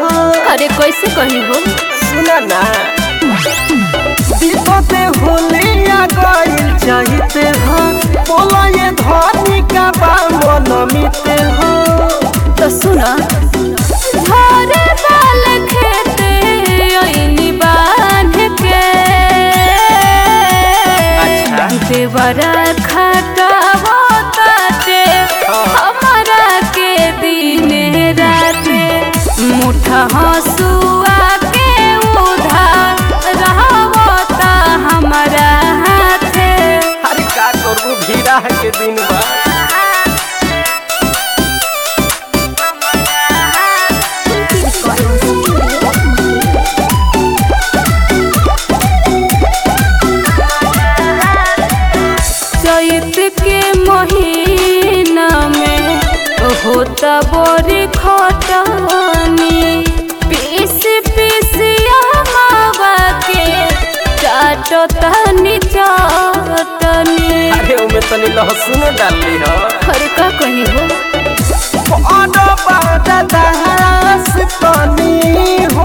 हो अरे कैसे कही हो सुना ना दीपते होलिया गइल चाहते हो बोला ये धनी का बा मनमिते हो तो सुना झरे बाल खेते ओइनी बांध के अच्छा। देवरा खटावो ताटे हमारा के दिने राते मुठा हसुआ के उधार रहवो ता हमारा हाथे अरे का करू भीड़ा के दिन बा चैत के महीना में होता बड़ी खटनी पीस पीस मावा के चाटता चटनी अरे उमे तनी लहसुन डालली हो अरे का कही हो बड़ा बड़ा दास तनी हो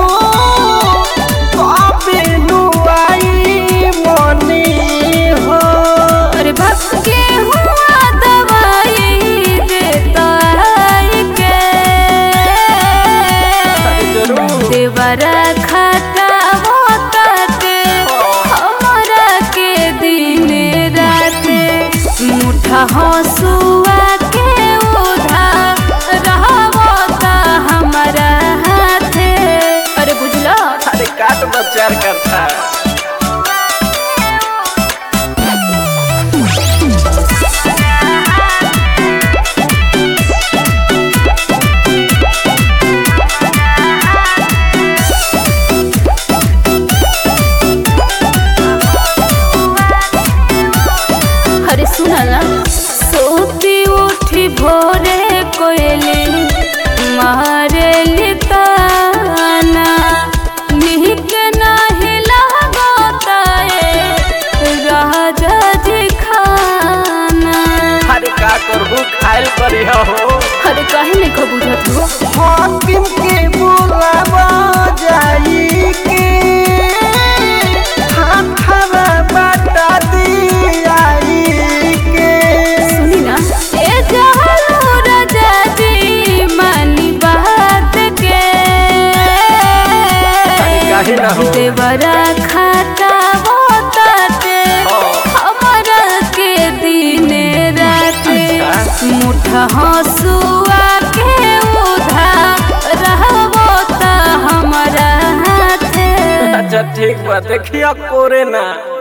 कबे नुआई मनी हो अरे भक्त के हुआ दवाई देता है के अरे जरूर देवरा खटा होताटे हमरा के दिन रात मुठा हसुआ के उधार रहवता हमरा हाथे अरे बुझला अरे काट बचार करता अरे सुना ना सोती उठी भोरे कोयली मारे लिताना निहित नाही लागता है राजा जी खाना अरे का करबू खाइल करी हो अरे काहे नहीं को बुझत हो हाकिम के बुलावा जाई के हाथवा बटा दियाई के सुनी ना ए जहलो राजा जी मानी बात के काहे ना हो? देवरा खाता होताटे हमरा के दिन रात मुठा हसुआ के उधार रहबो त हमरा हाथे अच्छा ठीक बा देखिया कोरे ना